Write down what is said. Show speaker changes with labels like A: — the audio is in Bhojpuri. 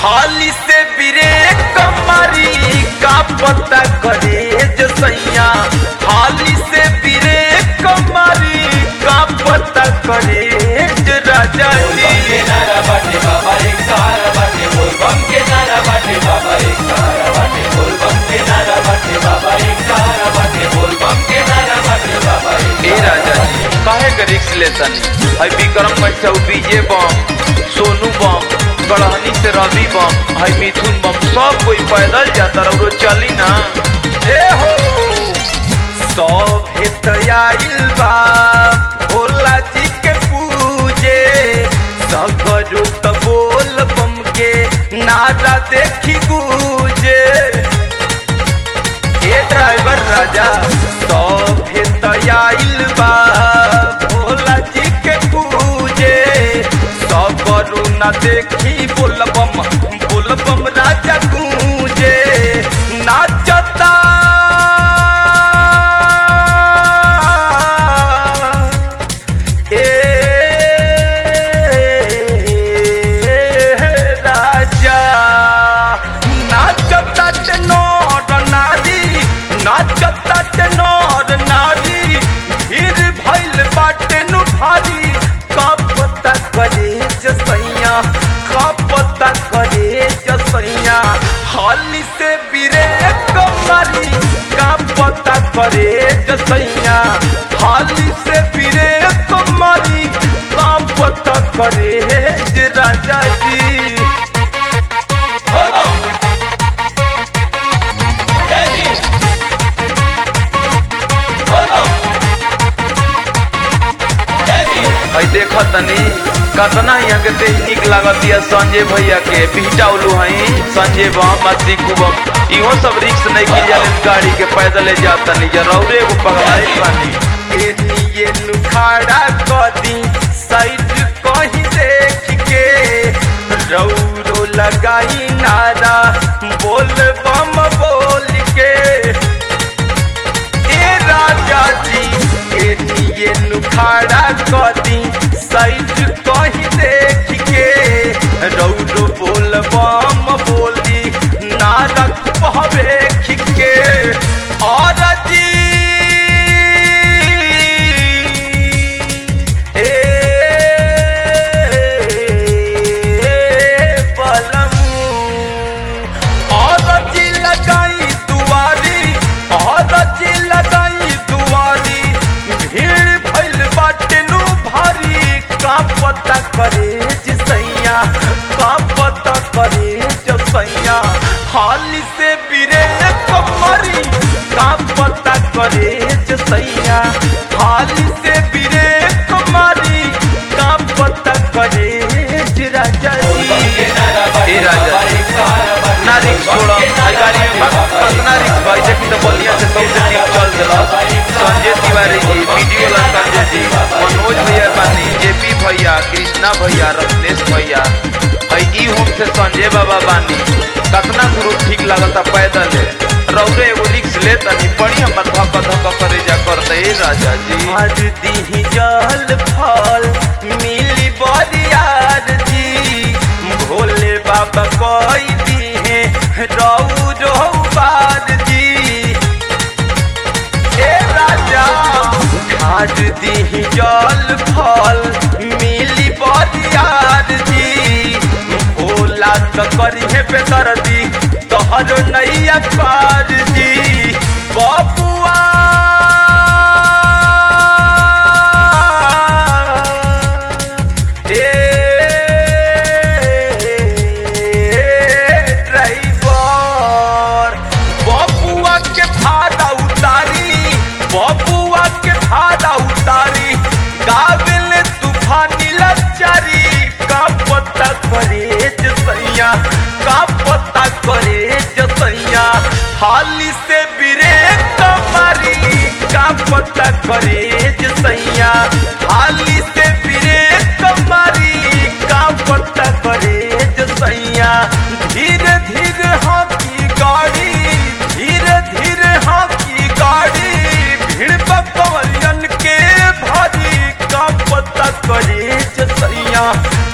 A: हाली से ब्रेक कमरी का पता करे जो सैया हाली से ब्रेक कमरी का पता करे जो राजा जी
B: के नारा बाटे बाबा एक सहारा बाटे बोल बम के नारा बाटे बाबा एक सहारा बाटे बोल बम के नारा बाटे बाबा एक सहारा बाटे बोल बम के नारा बाटे बाबा एक
A: ए राजा जी काहे के रिक्स लेतन है विक्रम कैसे बीजे बम सोनू बम गढ़हनी से रवि बम है मिथुन बम सब कोई पैदल जाता रहो चली ना ए हो सब हेत आइल बा भोला जी के पूजे सगरो त बोल बम के नारा देखी गूजे ए ड्राइवर राजा सब हेत आइल बा भोला जी के पूजे सगरो न देखी बोलबम बोलबम राजा गूंजे नाचता ए राजा नाचता ते नर नारी नाचता ते नर नारी भीड़ भइल बाटे नु भारी का पता करे जसैया का पता करे जसैया हाली से बिरे कमरी का पता करे जसैया हाली से बिरे कमरी का पता करे जे राजा जी है देख तनी कतना यहाँ के तेज निक लागत है संजय भैया के बिहटा उलू हई संजय बम अति कुबम इहो सब रिक्स नहीं की जाले गाड़ी के पैदल जात तनी या रौरे एगो पगलाई पानी एनिए नुखाड़ा कदी साइड कहीं देख के रौरो लगाई नारा बोल बम बोल के ए राजा जी एनिए नुखाड़ा कदी साइड कहीं देख के रौरो बोल बम बोली नारा कहवे के और जी ए बलमू और जी लगाई दुआरी और जी लगाई दुआरी भीड़ भइल बाटे नु भारी का पता करे जिसैया का पता करे जसैया हाली से बिरे कमरी का पता करे जसैया हाली से बिरे कमरी का पता करे जे राजा
B: के नारा
A: जी
B: बाटे
A: ए राजा
B: बाबा एक सहारा बाटे
A: ना रिक्स छोड़ा आई गाड़ी में भाग कितना रिक्स भाई देखी तो बलिया से सबसे ठीक चल दिला संजय तिवारी जी वीडियो ला संजय जी मनोज भैया बानी जेपी भैया कृष्णा भैया रत्नेश भैया हई ई होम से संजय बाबा बानी कितना गुरु ठीक लागता पैदल है रौरे एगो रिक्स ले तनी बड़ी हमर धक धक करे जा करते ए राजा जी आज दी जल फल मिली बरियार जी भोले बाबा कोई दी है रऊ रोबार जी ए राजा आज दी जल फल मिली बरियार जी भोला तो करी है बेदर्दी तोहर नैया पार जी बबुआ ड्राइवर बबुआ के भाड़ा उतारी बबुआ के भाड़ा उतारी गाबिल तूफानी लचारी का पता करे जसैया का पता करे जसैया हाली से बिरे कमारी का पता करे जसैया हाली से बिरे कमारी का पता करे जसैया धीरे धीरे हाथी गाड़ी धीरे धीरे हाथी गाड़ी भीड़ बकवलियन के भारी का पता करे जसैया